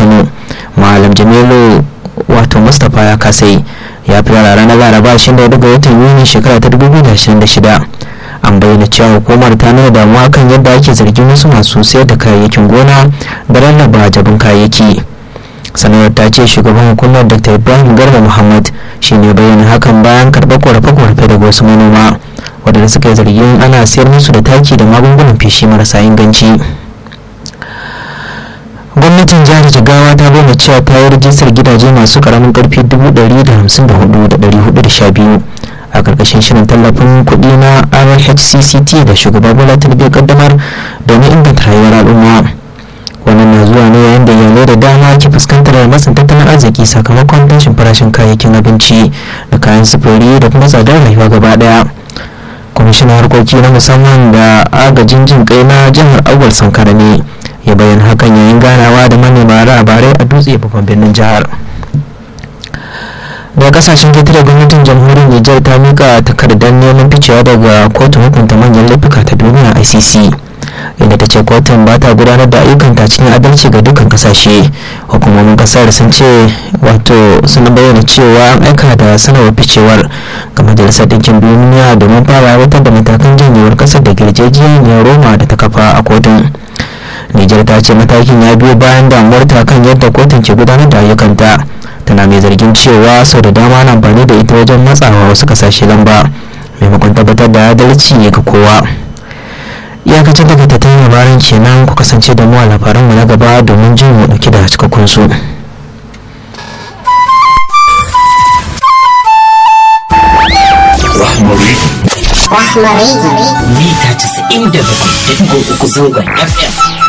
kano malam jamilu wato mustapha ya kasai ya fi ranar laraba 24 ga watan yuni shekara ta 2026 an bayyana cewa hukumar ta nuna damuwa kan yadda ake zargin wasu masu sayar da kayayyakin gona da rarraba jabin kayayyaki sanarwar ta ce shugaban hukumar dr ibrahim garba muhammad shi ne bayyana hakan bayan karɓar korafe-korafe daga wasu manoma waɗanda suka yi zargin ana sayar musu da taki da magungunan feshi marasa inganci gwamnatin jihar jigawa ta bayyana cewa ta yi rajistar gidaje masu karamin karfi 154,412 a karkashin shirin tallafin kuɗi na rhcct da shugaba bola tinubu kaddamar domin inganta rayuwar al'umma wannan na zuwa ne yayin da iyalai da dama ke fuskantar matsin tattalin arziki sakamakon tashin farashin kayayyakin abinci da kayan sufuri da kuma tsadar rayuwa gaba daya kwamishinan harkoki na musamman da agajin jin kai na jihar awal sankara ne ya bayyana hakan yayin ganawa da manema labarai a dutse babban birnin jihar daga kasashen ketare gwamnatin jamhuriyar nijar ta mika takardar neman ficewa daga kotun hukunta manyan laifuka ta duniya icc inda ta ce kotun ba ta gudanar da ayyukanta cikin adalci ga dukkan kasashe hukumomin kasar sun ce wato sun bayyana cewa an aika da sanarwar ficewar ga majalisar ɗinkin duniya domin fara aiwatar da matakan janyewar kasar da girgejiyar roma da ta kafa a kotun nijar ta ce matakin ya biyo bayan damuwarta kan yadda kotun ke gudanar da ayyukanta tana mai zargin cewa sau da dama na amfani da ita wajen matsawa wasu kasashe lamba maimakon tabbatar da adalci ga kowa iyakacin daga tattalin labaran kenan ku kasance da mu a labaran mu na gaba domin jin mu dauki da cikakkun su Rahmari Rahmari mita 97.3 zangon FM